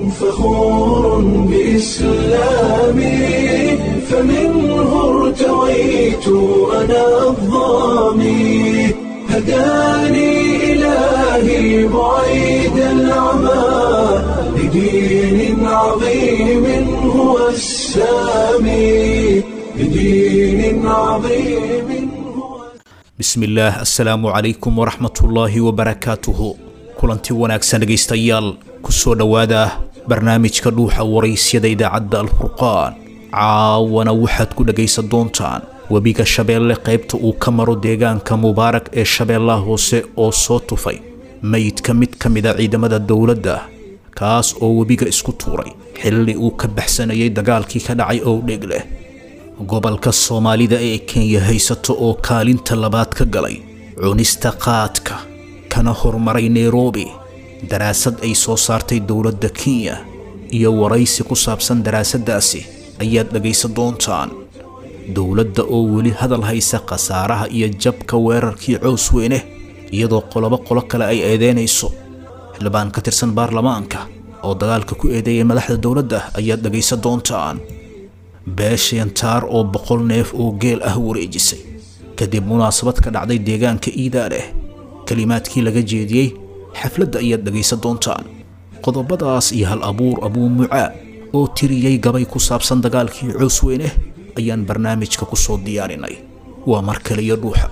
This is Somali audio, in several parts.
فخور بإسلامي فمنه ارتويت أنا الضامي هداني إلهي بعيد العمى لدين عظيم هو السامي لدين عظيم هو bismillaah assalaamu calaykum waraxmatullaahi wabarakaatuhu kulanti wanaagsan dhegaystayaal ku soo dhowaada barnaamijka dhuuxa waraysyada idaacadda alfurqaan caawana waxaad ku dhegaysan doontaan webiga shabeelle qaybta uu ka maro deegaanka mubaarak ee shabeellaha hoose oo soo tufay meydka mid ka mida ciidamada dowladda kaas oo webiga isku tuuray xilli uu ka baxsanayay dagaalkii ka dhacay owdheg leh gobolka soomaalida ee kenya haysato oo kaalinta labaad ka galay cunista qaadka kana horumaray nairobi daraasad ay soo saartay dowladda kenya iyo waraysi ku saabsan daraasaddaasi ayaad dhegaysan doontaan dowladda oo weli hadal haysa khasaaraha iyo jabka weerarkii cows weyne iyadoo qolobo qolo kale ay eedeynayso xildhibaan ka tirsan baarlamaanka oo dagaalka ku eedeeyay madaxda dowladda ayaad dhegaysan doontaan beesheentaar oo boqol neef oo geel ah wareejisay kadib munaasabad ka dhacday deegaanka iidaaleh kelimaadkii laga jeediyey xafladda ayaad dhegaysan doontaan qodobadaas iyo hal abuur abuu mucaa oo tiriyey gabay ku saabsan dagaalkii coos weyne ayaan barnaamijka ku soo diyaarinay waa mar kale iyo dhuuxa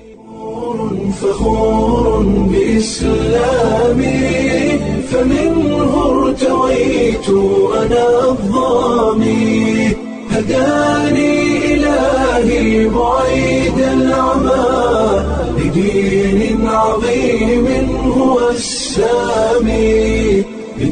فخور بإسلامي فمنه ارتويت أنا الضامي هداني إلهي بعيد العمى لدين عظيم هو السامي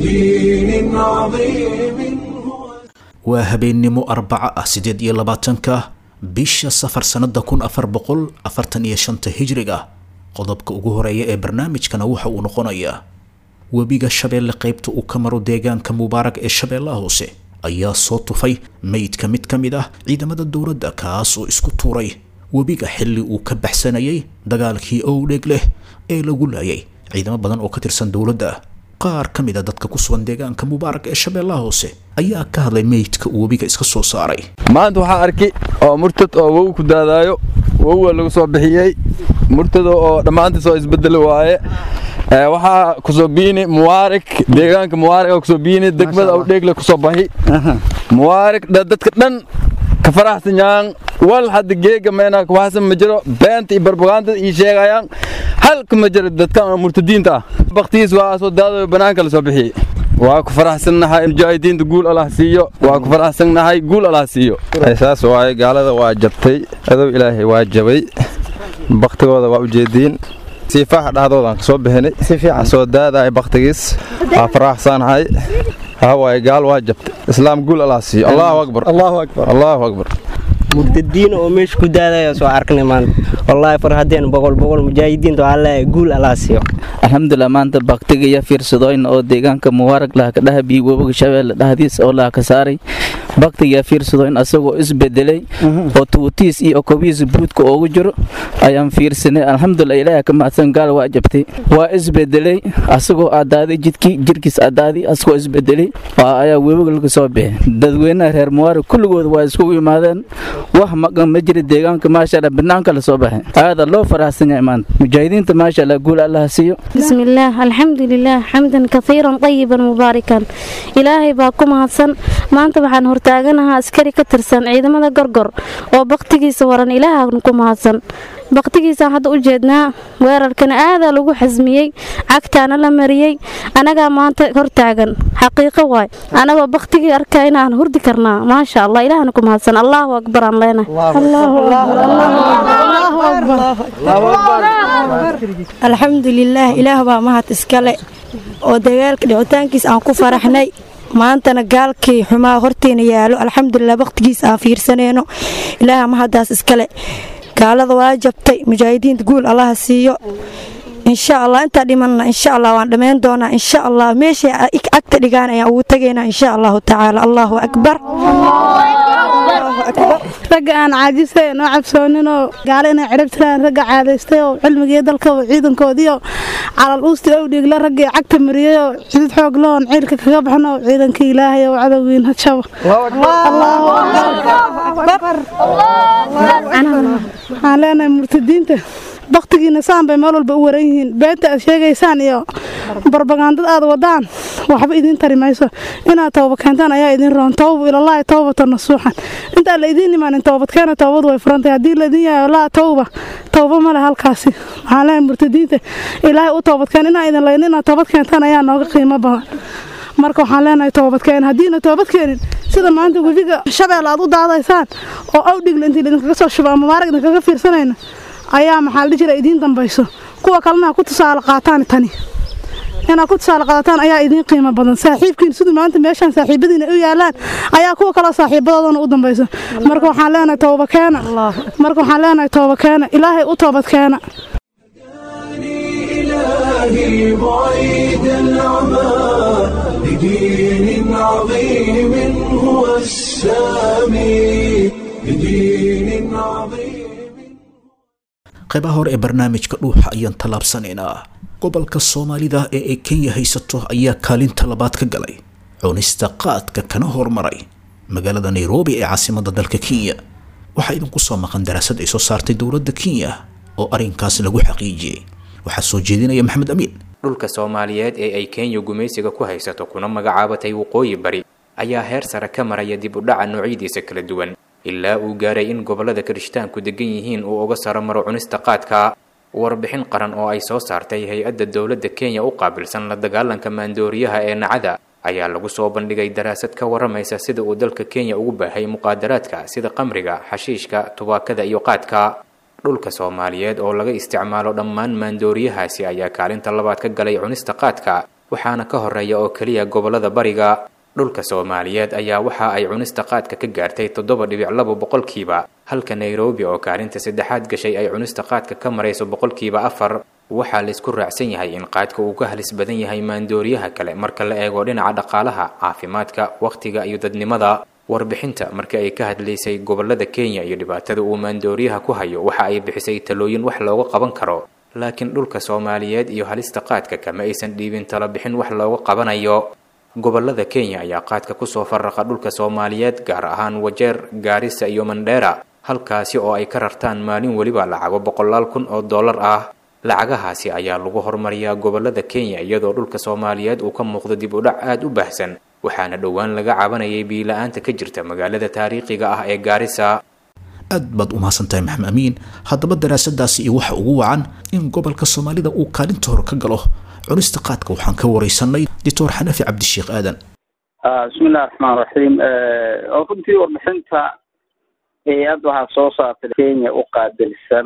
لدين عظيم هو waa habeennimo arbaca ah siddeed iyo labaatanka bisha safar sannada kun afar boqol afartan iyo shanta hijriga qodobka ugu horeeya ee barnaamijkana waxa uu noqonayaa webiga shabeelle qaybta uu ka maro deegaanka mubaarak ee shabeellaha hoose ayaa soo tufay meydka mid ka mid ah ciidamada dowladda kaas oo isku tuuray webiga xilli uu ka baxsanayay dagaalkii owdheg leh ee lagu laayay ciidamo badan oo ka tirsan dowladda qaar ka mid a dadka ku sugan deegaanka mubaarak ee shabeellaha hoose ayaa ka hadlay meydka uu webiga iska soo saaray maanta waxaa arki oo murtad oo wow ku daadaayo wowwa lagu soo bixiyey murtada oo dhammaantiis oo isbedeli waaye Ee, waxaa kusoo biini muwaarik deegaanka muwaarik oo kusoo biini degmada awdheegle kusoo baxi muwaarik dha- dadka dhan ka faraxsan yahan wal hadda geega meena kuwaxsan ma jiro beenta iyo barbagaandada ii sheegayaan halka ma jiro dadkan oo murtadiinta ah baktigiis waa soo daadayo banaanka la soo bixiyey waa ku faraxsannahay mujaahidiinta guul allah siiyo waa ku faraxsannahay guul allah siiyo saas waaye gaalada waa jabtay adow ilaahay waa jabay baktigooda waa ujeediin siifaha dhahdoodan ka soo bixinay soo daadaay baktigiis waa faraxsanahay hawaaye gaal waa jabtay islaam guul allah siiyo allahu akbar allahu akbar allahu akbar murtadiin oo meesha ku daadaya soo arknay maanta wallaahi farhadeen boqol boqol mujaahidiinta waxaa leeyahay guul allah siiyo alxamdulilah maanta baktiga iyo fiirsadooyn oo deegaanka mubaarag laha ka dhaha biyo webiga shabeelle dhahdiis oo laha ka saaray baktiga iyo fiirsadooyn asagoo isbedelay oo tuutiis iyo kobihiis buudka oogu jiro ayaan fiirsanay alxamdulilah ilaaha ka mahadsan gaal waa jabtay waa isbedelay asagoo adaaday jidkii jirkiis adaaday asagoo isbedelay waa ayaa webiga laga soo bixi dadweynaha reer mubaarag kulligood waa iskugu yimaadeen wax maqan ma jira deegaanka maasha allah banaanka la soo baxay aada loo faraxsan yahay maanta mujaahidiinta maasha allah guul allaha siiyo بسم الله الحمد لله حمدا كثيرا طيبا مباركا إلهي باكو مهدسن ما أنت بحان هرتاغنها أسكري كترسن عيدما دا قرقر oo baqtigiisa waran ilaaha ku mahadsan baqtigiisa hadda u jeednaa weerarkan aada lagu xasmiyey cagtaana la mariyey anagaa maanta hortaagan xaqiiqo waay anagoo baqtigii arkaa inaan hurdi karnaa maasha allah ilaahana ku mahadsan allahu akbar aan leenahay alxamdulilaah ilaah baa mahad iskale oo dagaalka dhicitaankiis aan ku faraxnay maantana gaalkii xumaa horteena yaalo alxamdulilah waqtigiis aan fiirsanayno ilaaha mahadaas iskale gaalada waa jabtay mujaahidiinta guul allaha siiyo insha allah intaa dhimanna insha allah waan dhammayn doonaa insha allah meeshay agta dhigaan ayaan ugu tegaynaa insha allahu tacaala allahu akbar ragga aan caajisay noo cabsooninoo gaalo inay cirib tiraan ragga caadaystay oo cilmigii dalka ciidankoodiioo calal uusti ow dhiigla raggii cagta mariyey oo xidid xoog lahoon ciilka kaga baxno oo ciidankii ilaahay oo cadowgiin hajabo waxaan leenahay murtadiinta baktigiina saan bay meel walba u waran yihiin beenta aad sheegaysaan iyo barbagandad aad wadaan waxba idiin tari mayso inaad tooba keentaan ayaa idin roon toobu ilallaahi toobata nasuuxan intaan la idiin imaanin toobadkeena toobadu way furantahay haddii laidin yahay laa towba towba male halkaasi waxaan leenahay murtadiinta ilaahay u toobadkeen inaan idin layn inaad toobad keentaan ayaa nooga qiimo badan marka waxaan leenahay toobadkeen haddiina toobad keenin sida maanta webiga shabeel aad u daadaysaan oo awdhigla intii idinkaga soo shuba ama maarag idinkaga fiirsanayna ayaa maxaa la jira idiin dambayso kuwa kalena ha ku tusaale qaataan tani inaad ku tusaale qaadataan ayaa idiin qiimo badan saaxiibkiin siduu maanta meeshaan saaxiibadiina u yaalaan ayaa kuwa kaloo saaxiibadoodana u dambayso marka waxaan leenahay tooba keena marka waxaan leenahay tooba keena ilaahay u toobad keena إلهي بعيد العمى لدين عظيم هو السامي لدين عظيم qaybaha hore ee barnaamijka dhuuxa ayaan tallaabsanaynaa gobolka soomaalida ee ay kenya haysato ayaa kaalinta labaad ka galay cunista qaadka kana hormaray magaalada nairobi ee caasimadda dalka kenya waxaa idinku soo maqan daraasad ay soo saartay dowladda kenya oo arrinkaas lagu xaqiijiyey waxaa soo jeedinaya maxamed amiin dhulka soomaaliyeed ee ay kenya gumaysiga ku haysato kuna magacaabatay waqooyi bari ayaa heer sare ka maraya dib u dhaca noocyadiisa kala duwan ilaa uu gaaray in gobollada kirishtaanku degan yihiin uu uga saro maro cunista qaadka warbixin qaran oo ay soo saartay hay-adda dowladda kenya u qaabilsan la dagaalanka maandooriyaha ee nacada ayaa lagu soo bandhigay daraasad ka waramaysa sida uu dalka kenya ugu baahay muqaadaraadka sida qamriga xashiishka tubaakada iyo qaadka dhulka soomaaliyeed oo laga isticmaalo dhammaan maandooriyahaasi ayaa kaalinta labaad ka galay cunista qaadka waxaana ka horeeya oo keliya gobollada bariga dhulka soomaaliyeed ayaa waxa ay cunista qaadka ka gaartay toddoba dhibic labo boqolkiiba halka nairobi oo kaalinta saddexaad gashay ay cunista qaadka ka marayso boqolkiiba afar waxaa laysku raacsan yahay in qaadka uu ka halis badan yahay maandooriyaha kale marka la eego dhinaca dhaqaalaha caafimaadka wakhtiga iyo dadnimada warbixinta markii ay ka hadlaysay gobollada kenya iyo dhibaatada uu maandooriyaha ku hayo waxa ay bixisay talooyin wax looga qaban karo laakiin dhulka soomaaliyeed iyo halista qaadka kama aysan dhiibin talo bixin wax looga qabanayo gobollada kenya ayaa qaadka kusoo faraqa dhulka soomaaliyeed gaar ahaan wajeer gaarisa iyo mandheera halkaasi oo ay ka rartaan maalin weliba lacago boqolaal kun oo dollar ah lacagahaasi ayaa lagu horumariyaa gobollada kenya iyadoo dhulka soomaaliyeed uu ka muuqdo dib u dhac aada u baahsan waxaana dhowaan laga cabanayay biila-aanta ka jirta magaalada taariikhiga ah ee gaarisa aad baad u mahadsantahay maxamed amiin haddaba daraasadaasi iyo waxa ugu wacan in gobolka soomaalida uu kaalinta hore ka galo cunista qaadka waxaan ka wareysanay doctor xanafi cabdisheekh aadan bismillahi raxmaan raxiim oo runtii warbixinta hay-ad waxaa soo saartay kenya u qaabilsan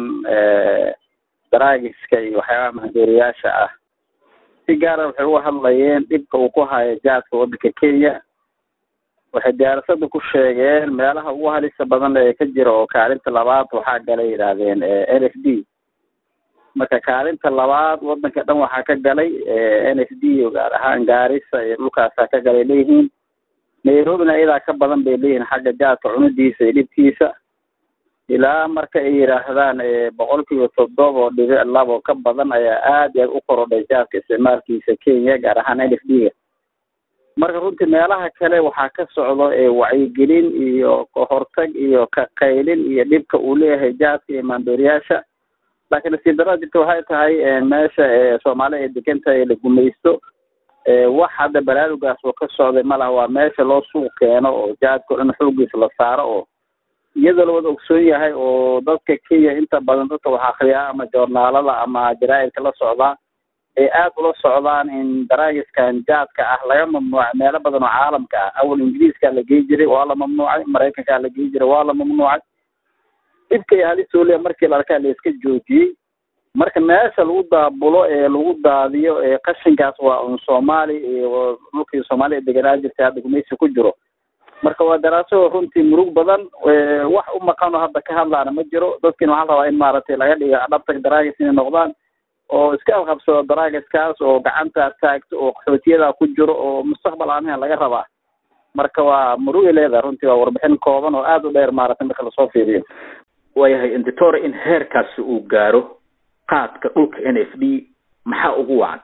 daraagiska iyo waxyaabaha mahdooriyaasha ah si gaara waxay uga hadlayeen dhibka uu ku hayo jaadka waddanka kenya waxay diyaarsada ku sheegeen meelaha ugu halisa badan ee ka jira oo kaalinta labaad waxaa galay yidhaahdeen n f d marka kaalinta labaad wadanka dhan waxaa ka galay n f d gaar ahaan gaarisa iyo dhulkaasaa ka galay leeyihiin nairobina iyadaa ka badan bay leeyihiin xagga jaadka cunidiisa iyo dhibkiisa ilaa marka ay yidhaahdaan boqol kiiba toddoba oo dhibic labo ka badan ayaa aad iyo aad u korodhay jaadka isticmaalkiisa kenya gaar ahaan n f d ga marka runtii meelaha kale waxaa ka socdo wacyigelin iyo kahortag iyo ka qaylin iyo dhibka uu leeyahay jaadka iyo maandooriyaasha laakiin nasiib darada jirta waxay tahay meesha soomaalida ay degan tahay la gumaysto wax hadda baraarugaas oo ka socday malaha waa meesha loo suuq keeno oo jaadka o dhan xoogiisa la saaro oo iyadoo lawada ogsoon yahay oo dadka kenya inta badan dadka wax akriyaa ama joornaalada ama jaraa'idka la socdaa ay aad ula socdaan in daraagiskan jaadka ah laga mamnuucay meelo badan oo caalamka ah awal ingiriiskaa la gey jiray waa la mamnuucay maraykankaa la gey jiray waa la mamnuucay dhibka iyo halisooliya markii la arkaa la iska joojiyey marka meesha lagu daabulo ee lagu daadiyo ee qashinkaas waa un soomaali iyo dhulkii soomaaliya deganaa jirtay hadda gumaysi ku jiro marka waa daraaso runtii murug badan wax u maqanoo hadda ka hadlaana ma jiro dadkiina waxaa rabaa in maaragtay laga dhigo adhabtag daraagis inay noqdaan oo iska alqabsado daraagiskaas oo gacanta taagto oo qaxootiyadaa ku jiro oo mustaqbal aan ahayn laga rabaa marka waa murugay leedahay runtii waa warbixin kooban oo aada u dheer maaragtay marka lasoo fiiriyo waayahay inditore in heerkaasi uu gaaro qaadka dhulka n f d maxaa ugu wacan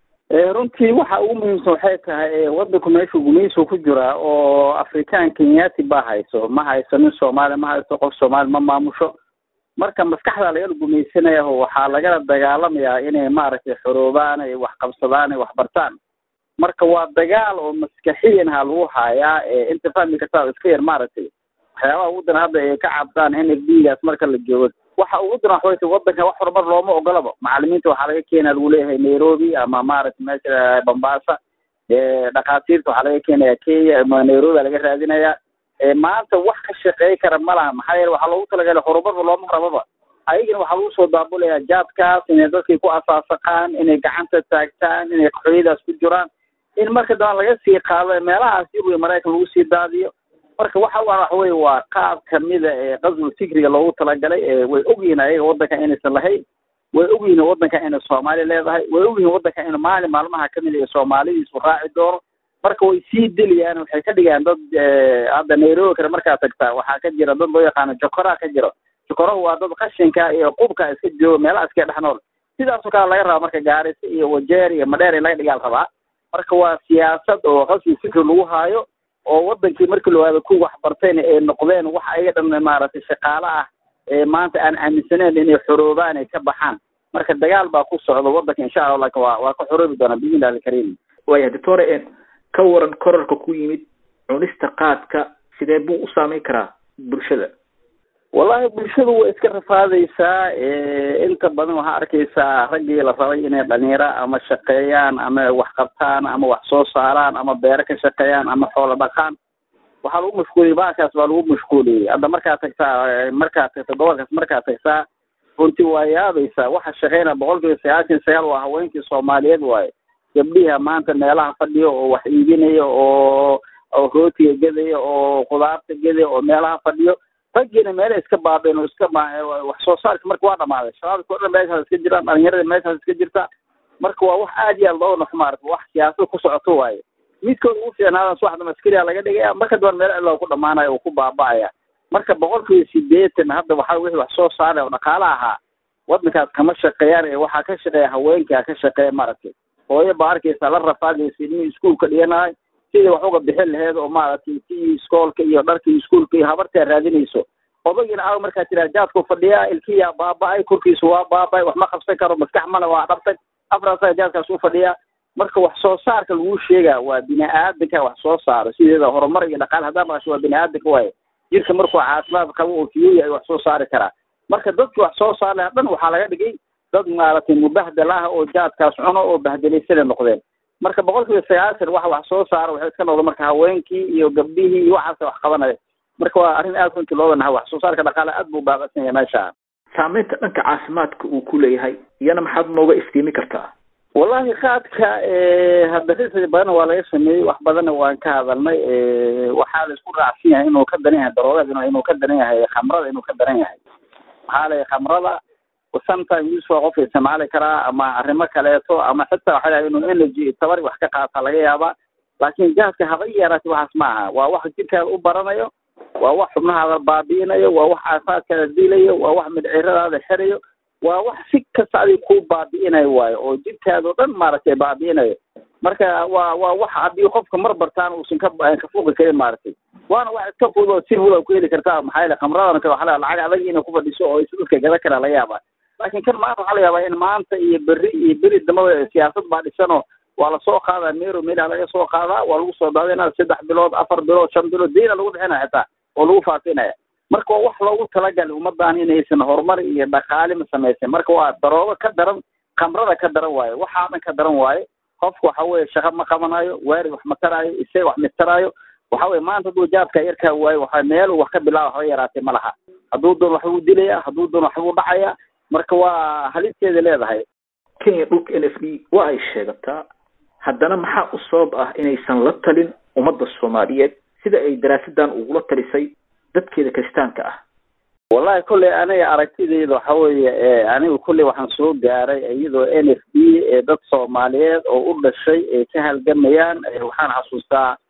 runtii waxa ugu muhiimsan waxay tahay wadanku meeshuu gumaysigu ku jiraa oo afrikaan kenyati baa hayso ma hayso nin soomaali ma hayso qof soomaali ma maamusho marka maskaxda lagala gumaysanaya waxaa lagala dagaalamayaa inay maaragtay xoroobaan ay wax qabsadaan ay wax bartaan marka waa dagaal oo maskaxiyan ha lagu hayaa inta fahmi kartaa iska yar maaragtay waxyaabaha ugu daran hadda ay ka cabdaan n f d gaas marka la joogo waxa ugu daran waxa wayta wadanka wax horumar looma ogolaba macalimiinta waxaa laga keenaya lagu leeyahay nairobi ama maaragtay meesha bambasa dhakhaatiirta waxaa laga keenaya kenya ama nairobi aa laga raadinaya maanta wax ka shaqeey kara ma laha maxaa yeele waxaa loogu talagalay horumarba looma rababa ayagana waxaa lagu soo daabulaya jaadkaas inay dadkii ku asaasaqaan inay gacanta taagtaan inay qaxooyadaas ku jiraan in marka dambe laga sii qaado meelahaas yurub maraykan lagu sii daadiyo marka waxa waxa weye waa qaab kamida ee qaswul fikriga loogu talagalay way ogyihiin ayaga wadanka inaysan lahayn way ogyihiin wadanka inay soomaali leedahay way ogyihiin wadanka in maalin maalmaha kamid ee soomaalidiisu raaci doono marka way sii dilayaan waxay ka dhigaan dad hadda nairobi kale markaa tagtaa waxaa ka jira dad loo yaqaano jokoraa ka jiro jokorahu waa dad qashinka iyo qubka iska jooga meelaha iska dhex nool sidaasoo kale laga rabaa marka gaarisa iyo wajeer iyo madheer in laga dhigaal rabaa marka waa siyaasad oo qasbi fikri lagu haayo oo wadankii markii lawaada ku waxbartayna ay noqdeen wax ayaga dhan maaragtay shaqaale ah ee maanta aan aaminsaneyn inay xoroobaan ay ka baxaan marka dagaal baa ku socda wadanka insha allah laakin waa waa ka xoroobi doonaa biidnillahi alkariim waaya doctore ka waran korarka ku yimid cunista qaadka sidee buu u saameyn karaa bulshada wallahi bulshadu way iska rafaadaysaa inta badan waxaa arkaysaa raggii la rabay inay dhalinyaro ama shaqeeyaan ama wax qabtaan ama wax soo saaraan ama beero ka shaqeeyaan ama xoolo dhaqaan waxaa lagu mashquuliyey baakaas baa lagu mashquuliyey hadda markaad tagtaa markaad tagta gobolkaas markaad tagtaa runtii waa yaabaysaa waxa shaqeynaya boqol kiiba sagaashan sagaal waa haweenkii soomaaliyeed waaye gabdhiha maanta meelaha fadhiyo oo wax iibinaya oo oo rootiga gedaya oo khudaarta gedaya oo meelaha fadhiyo raggiina meela iska baabeen oo iska wax soo saarka marka waa dhamaaday shabaabka o dhan meeshaas iska jiraan dhalinyarada meeshaas iska jirta marka waa wax aad iyo aad loo naxo maarata wax siyaasad ku socoto waaye midkooda ugu fiicnaadan suwaxda maskariya laga dhigaya marka daban meel cidloo ku dhamaanayo oo ku baaba'aya marka boqol kiiba sideetan hadda waxaa wixii wax soo saaraya oo dhaqaale ahaa wadankaas kama shaqeeyaan ee waxaa ka shaqeeya haweenkaa ka shaqeeya maaragtay hooyo baa arkaysa la rafaadaysa ilmihii iskuulka dhiganahay sidii wax uga bixin laheed oo maaragtay tii iskoolka iyo dharkii iskuulka iyo habartaa raadinayso odagiina aaw markaa tiraa jaadku fadhiyaa ilkiyaa baaba'ay korkiisu waa baaba'ay wax ma qabsan karo maskax male waa dhabtay afraasaa jaadkaas u fadhiyaa marka wax soo saarka lagu sheegaa waa bini aadanka wax soo saaro sideeda horumar iyo dhaqaale haddaa maqasho waa bini aadanka waaye jirka markuu caafimaad qabo oo fiyoya ay wax soo saari karaa marka dadki wax soo saar lahaa dhan waxaa laga dhigay dad maaragtay mubahdal ah oo jaadkaas cuno oo bahdelaysanay noqdeen marka boqol kiiba sagaashan waxa wax soo saara waxay iska noqdeen marka haweenkii iyo gabdhihii iyo waxaasa wax qabanaya marka waa arrin aad runtii looga naha wax soo saarka dhaqaale aad buu baaqasan yahay meesha saameynta dhanka caafimaadka uu ku leeyahay iyana maxaad nooga iftiimi kartaa wallahi qaadka hadda research badanna waa laga sameeyey wax badanna waan ka hadalnay waxaa la isku raacsan yahay inuu ka daran yahay daroogada inuu ka daran yahay khamrada inuu ka daran yahay maxaa lay khamrada sometimes use waa qofka isticmaali karaa ama arrimo kaleeto ama xitaa waxa lahay inuu energy tabar wax ka qaata laga yaabaa laakiin gaaska haba yaraati waxaas ma aha waa wax jirkaada u baranayo waa wax xubnahaada baabi'inayo waa wax caafimaadkaada dilayo waa wax midciradaada xirayo waa wax si kasta adig ku baabi'inayo waayo oo jirkaada o dhan maaragtay baabi'inayo marka waa waa wax haddii qofka mar bartaan uusan ka ka fuqi karin maaragtay waana wax iska fudud oo si fudud ku heli kartaa maxaa yeele khamradan kale waxaa lacag adag inay ku fadhiso oo dadka gada karaa laga yaabaa laakiin kan maanta waxaa laga yaabaa in maanta iyo berri iyo beri dambaba siyaasad baa dhisanoo waa lasoo qaadaa mero meelaa laga soo qaadaa waa lagu soo daadinaya saddex bilood afar bilood shan bilood deyna lagu bixinaya xitaa oo lagu faafinaya marka waa wax loogu talagalay ummadan inaysan horumar iyo dhaqaale ma samaysan marka waa daroogo ka daran khamrada ka daran waayo waxaa dhan ka daran waayo qofku waxa weye shaqo ma qabanayo waari wax ma taraayo isee wax mitaraayo waxa weye maanta hadduu jaadka yarkaa waayo waxa meel wax ka bilaaba haba yaraatee ma laha hadduu doon waxbuu dilaya hadduu doon waxbuu dhacaya marka waa halisteeda leedahay kenya dhulka n f d waa ay sheegataa haddana maxaa u sabab ah inaysan la talin ummadda soomaaliyeed sida ay daraasadan ugula talisay dadkeeda kiristaanka ah wallahi kolley aniga aragtidayda waxa weeye anigu kolley waxaan soo gaaray iyadoo n f d ee dad soomaaliyeed oo u dhashay ay ka halgamayaan waxaan xasuustaa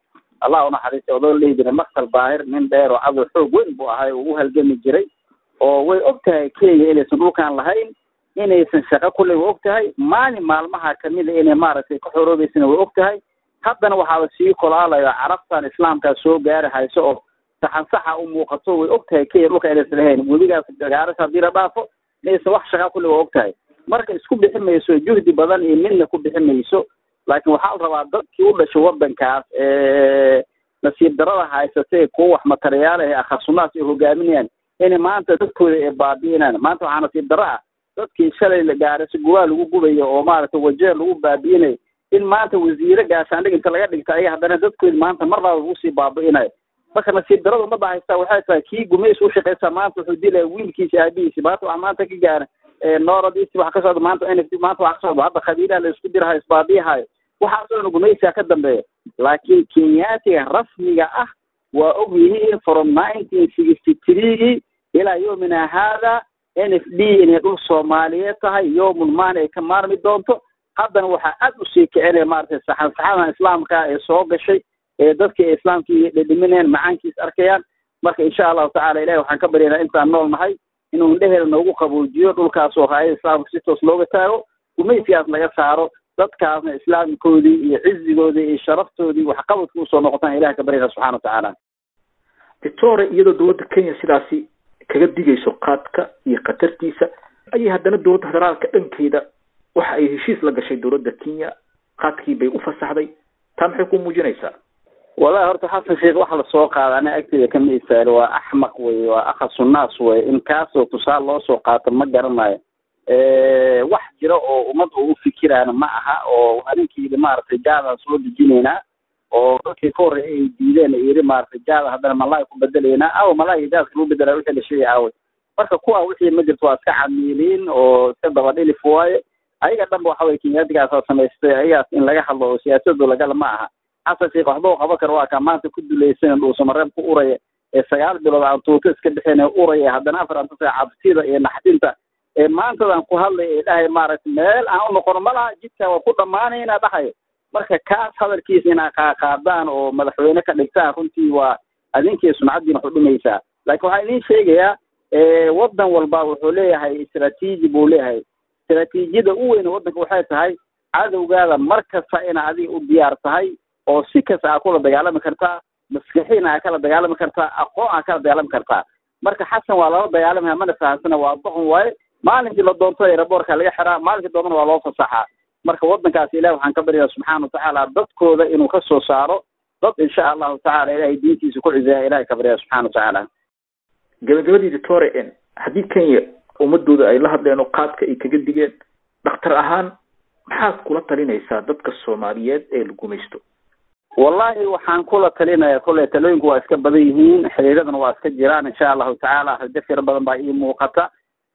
allah unaxariistay odoo la dhihi jiray maksal baahir nin dheer oo cadow xoog weyn buu ahay oo u halgami jiray oo way og tahay kenya inaysan dhulkan lahayn inaysan shaqo kulle way og tahay maalin maalmaha kamida inay maaragtay ka xoroobeysana way og tahay haddana waxaaba sii kolaalayo carabtan islaamkaa soo gaari hayso oo saxan saxa u muuqato way og tahay kenya dhulka inaysan lahayn weligaas gaaris haddii la dhaafo inaysan wax shaqa kulle way og tahay marka isku bixi mayso juhdi badan iyo midna ku bixi mayso laakiin waxaa la rabaa dadkii u dhashay wadankaas ee nasiib darada haysatay kuwa wax materiyaala ee akhasunaas ay hogaaminayaan inay maanta dadkooda ay baabi'inaan maanta waxaa nasiib daro ah dadkii shalay la gaarayso guwaa lagu gubayo oo maaragtay wajeer lagu baabi'inayo in maanta wasiire gaashaandhig inta laga dhigta aya haddana dadkooda maanta mar laaba lagu sii baabi'inayo marka nasiib darada ummadda haystaa waxay tahay kii gumays u shaqaysaa maanta wuxuu dilaya wiilkiisa aabihiisi maanta wax maanta ka gaara nooradiisi wax ka socda maanta n maanta wax ka socda hadda qabiilaha la isku dirahayo isbaabiyahayo waxaasoo dhan gumaysiga ka dambeeya laakiin kenyaatiga rasmiga ah waa og yihiin from nineteen sixty threegii ilaa yoomina haada n f d inay dhul soomaaliyeed tahay yoomul maani ay ka maarmi doonto haddana waxaa aad usii kicinaya maaragtay saxan saxadan islaamka ee soo gashay ee dadkii ay islaamkii dhedhiminayaan macaankiis arkayaan marka insha allahu tacala ilahi waxaan ka baryaynaa intaan nool nahay inuu indheheeda noogu qaboojiyo dhulkaas oo raayada islaamka si toos looga taago gumaysigaas laga saaro dadkaasna islaamkoodii iyo cizigoodii iyo sharaftoodii waxqabadka usoo noqotaan ilahi ka baryana subxana watacaala victoria iyadoo dowladda kenya sidaasi kaga digayso qaadka iyo khatartiisa ayay haddana dowladda federaalka dhankeeda waxa ay heshiis la gashay dowladda kenya qaadkii bay u fasaxday taa maxay ku muujinaysaa wallahi horta xasan sheekh waxa lasoo qaada ana agteeda kama isaalo waa axmaq wey waa akhasunnaas wey in kaasoo tusaale loo soo qaato ma garanayo wax jira oo ummad oo u fikiraana ma aha oo arinkiida maaragtay jaadaan soo dejinaynaa oo dadkii ka horreeyay ay diideen yiri maaragtay jaada haddana malaay ku bedelaynaa aw malaay jaadka lagu bedelaa wixii la sheegay aaway marka kuwa wixii ma jirto waa iska camiiliin oo iska dabadhilif waaye ayaga dhanba waxa weye kenyaatigaasa samaystay ayagaas in laga hadlo oo siyaasadu lagala ma aha xasan sheekh waxba u qaban karo waa kaa maanta ku dulaysan dhuusamareeb ku uraya ee sagaal bilood aan tuuto iska bixin ee uraya haddana afar antasa cabsida iyo naxdinta ee maantadan ku hadlay ee dhahay maaragtay meel aan u noqono ma laha jidka waa ku dhammaanayna dhahayo marka kaas hadalkiisa inaa qaaqaadaan oo madaxweyne ka dhigtaan runtii waa adinkii sumcaddiina wax u dhimaysaa laakiin waxaan idiin sheegayaa waddan walba wuxuu leeyahay istraatiiji buu leeyahay istraatiijiyada u weyn waddanka waxay tahay cadowgaada mar kasta ina adiga u diyaar tahay oo si kasta aa kula dagaalami kartaa maskaxiina aa kala dagaalami kartaa aqoon aa kala dagaalami kartaa marka xasan waa lala dagaalamaya mana fahamsana waa doqon waaye maalinkii la doonto eraboorka laga xiraa maalinkii doonana waa loo fasaxaa marka waddankaas ilahi waxaan ka baryaa subxaana watacaala dadkooda inuu ka soo saaro dad insha allahu tacala ilahay diintiisa ku cizeeya ilahay ka baryaa subxana watacaala gabagabadii victoria n haddii kenya ummadooda ay la hadleen oo qaadka ay kaga digeen dhakhtar ahaan maxaad kula talinaysaa dadka soomaaliyeed ee la gumaysto wallahi waxaan kula talinaya kolley talooyinku waa iska badan yihiin xiriiradana waa iska jiraan insha allahu tacaala rajo firo badan baa ii muuqata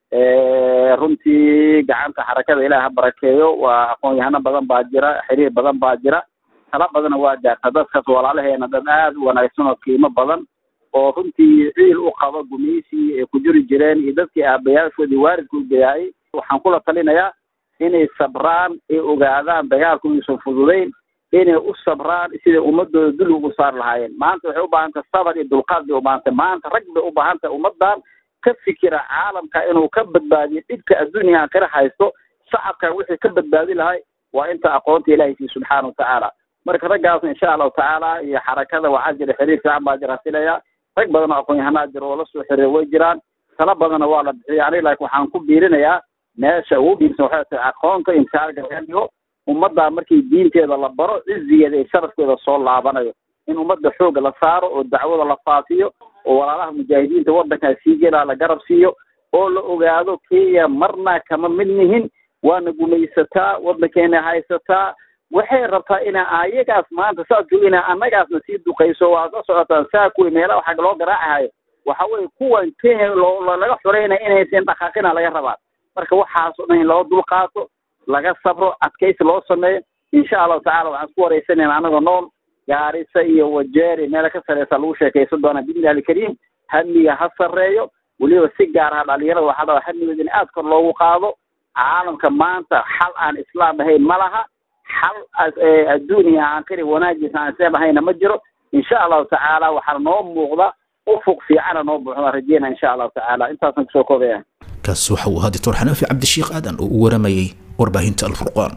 runtii gacanta xarakada ilaah ha barakeeyo waa aqoon-yahano badan baa jira xiriir badan baa jira tala badana waa gaarta dadkaas walaalaheena dad aad u wanaagsan oo qiimo badan oo runtii ciil u qaba gumaysi ay ku jiri jireen iyo dadkii aabayaashoodii waalidka u gayaayay waxaan kula talinayaa inay sabraan ay ogaadaan dagaalku inuusan fududayn inay u sabraan siday ummadooda dul ugu saar lahaayeen maanta waxay u baahan tahay sabar iyo dulqaad bay u baahan tahay maanta rag bay u baahan tahay ummadan ka fikira caalamka inuu ka badbaadiyo dhibka adduuniya aakhira haysto shacabka wixii ka badbaadi lahay waa inta aqoonta ilahay sii subxaana watacaala marka raggaasna insha allahu tacaala iyo xarakada waxaa jira xiriir fiican baa jira filaya rag badan oo aqoon-yahanaa jira oo lasoo xiriir way jiraan tala badanna waa la bixiyay aniga laakiin waxaan ku biirinayaa meesha ugu dhiibsan waxay tahay aqoonta imtixaanka laga dhigo ummaddaa markii diinteeda la baro cizigeeda iyo sharafkeeda soo laabanayo in ummadda xoogga la saaro oo dacwada la faafiyo oo walaalaha mujaahidiinta waddankaa sii gelaa la garab siiyo oo la ogaado kenya marna kama mid nihin waana gumaysataa waddankeena haysataa waxay rabtaa ina ayagaas maanta saas ina annagaasna sii duqayso waa ka socotaan saa kuwi meelaha xag loo garaacahayo waxa weye kuwan kenya loo laga xoreynaya inaysan dhaqaaqina laga rabaa marka waxaas oo dhan in loo dulqaato laga sabro adkaysi loo sameeyo insha allahu tacala waxaan isku wareysanayna anagoo nool gaarisa iyo wajeer iyo meelo ka sareysa lagu sheekaysan doonaa biidnillahi alkariim hamiga ha sarreeyo weliba si gaar ah dhalinyarada waxaa dhaba hamigood in aad kor loogu qaado caalamka maanta xal aan islaam ahayn ma laha xal adduuniya aakhiri wanaagiisa aan islaam ahayna ma jiro insha allahu tacaala waxaana noo muuqda ufuq fiicana noo buuxda rajeyna insha allahu tacaala intaasan kusoo koobaya kaasi waxa uu ahaa doctor xanaafi cabdishiikh aadan oo u waramayey warbaahinta alfurqaan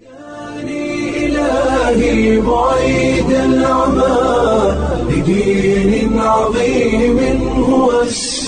إلهي بعيد العمى لدين عظيم هو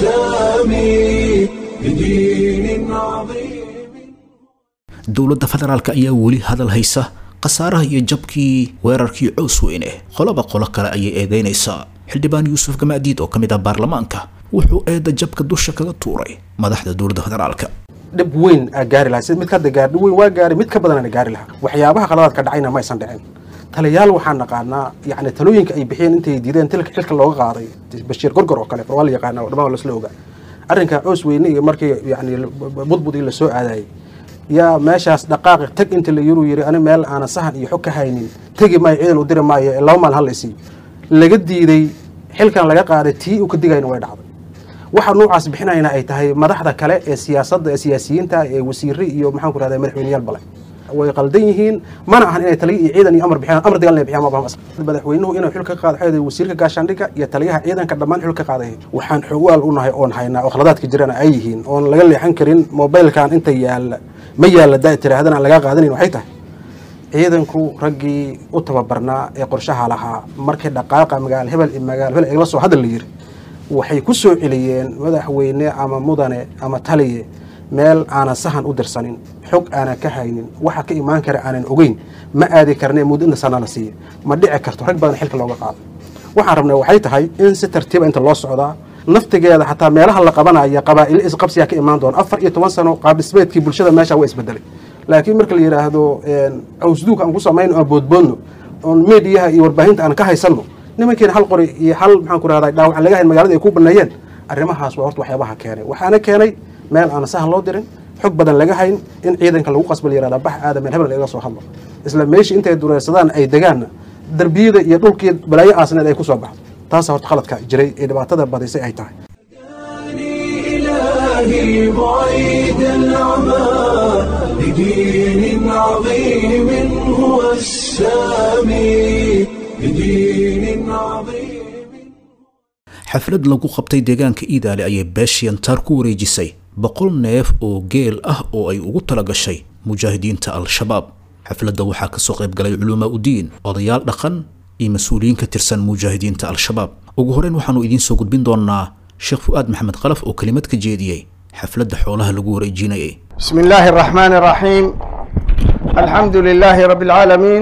السامي لدين عظيم dowladda federaalka ayaa weli hadal haysa khasaaraha iyo jabkii weerarkii cows weyne qoloba qolo kale ayay eedeynaysaa xildhibaan yuusuf gamaadiid oo ka mid ah baarlamaanka wuxuu eedda jabka dusha kaga tuuray madaxda dowladda federaalka dhib weyn aa gaari lahaa sida mid hadda gaar dhib weyn waa gaari mid ka badanana gaari lahaa waxyaabaha qaladaadka dhacayna ma aysan dhicin taliyaal waxaan naqaanaa yacni talooyinka ay bixiyeen intay diideen tilka xilka looga qaaday bashiir gorgor oo kale waa la yaqaana oo dhammaan lasla ogaa arrinka coos weyne iyo markii yacni budbud in la soo aadayay yaa meeshaas dhaqaaqi tag inta la yuruu yiri ani meel aanan sahan iyo xog ka haynin tegi maayo ciidan u diri maayo ee laba maalin hal la isiiyo laga diiday xilkan laga qaaday tii u ka digayna way dhacday waxa noocaas bixinayna ay tahay madaxda kale ee siyaasadda ee siyaasiyiinta ee wasiire iyo maxaan ku rahdaa madaxweyneyaal bale way qaldan yihiin mana ahan inay taliya iyo ciidan iyo amar bixiyaan amar dagaal inay bixiyaan ma bahan madaxweynuhu inuu xil ka qaado xeeday wasiirka gaashaandhigga iyo taliyaha ciidanka dhammaan xil ka qaaday waxaan xogaal u nahay oon haynaa oo khaladaadka jirana ay yihiin oon laga leexan karin mobilkan inta yaalla ma yaalla daa tiraahdana aan laga qaadanayn waxay tahay ciidanku raggii u tababarnaa ee qorshaha lahaa markii dhaqaaqa magaalo hebel iyo magaalo hebel igala soo hadal la yiri waxay ku soo celiyeen madaxweyne ama mudane ama taliye meel aanan sahan u dirsanin xog aanan ka haynin waxa ka imaan kara aanan ogeyn ma aadi karne muddo inta sana la siiya ma dhici karto rag badan xilka looga qaado waxaan rabnay waxay tahay in si tartiiba inta loo socdaa naftigeeda xataa meelaha la qabanaya qabaa'ilo isqabsiyaa ka imaan doona afar iyo toban sano qaab dhismeedkii bulshada meesha waa isbedelay laakiin marka la yidhaahdo cawsduug aan ku samayno aan boodboodno oon meediyaha iyo warbaahinta aan ka haysanno nimankiina hal qori iyo hal maxaan ku rahdaa dhaawac aan laga hayn magaalada ay ku baneeyeen arrimahaas waa horta waxyaabaha keenay waxaana keenay meel aan sahan loo dirin xog badan laga hayn in ciidanka lagu qasba la yihahda bax aada meel hebel laga soo hadlo isla meeshii intay dureersadaan ay degaanna darbiyada iyo dhulkii balaayo aasneed ay ku soo baxdo taasa horta khaladka jiray ee dhibaatada badisay ay tahay إلهي بعيد العمى لدين عظيم هو السامي لدين عظيم xaflad lagu qabtay deegaanka iidaale ayay beeshiyantaar ku wareejisay boqol neef oo geel ah oo ay ugu tala gashay mujaahidiinta al-shabaab xafladda waxaa kasoo qayb galay culumaa udiin odayaal dhaqan iyo mas-uuliyiin ka tirsan mujaahidiinta al-shabaab ugu horeyn waxaanu idiin soo gudbin doonaa sheekh fu'aad maxamed khalaf oo kelimad ka jeediyey xafladda xoolaha lagu wareejinayay بسم الله الرحمن الرحيم الحمد لله رب العالمين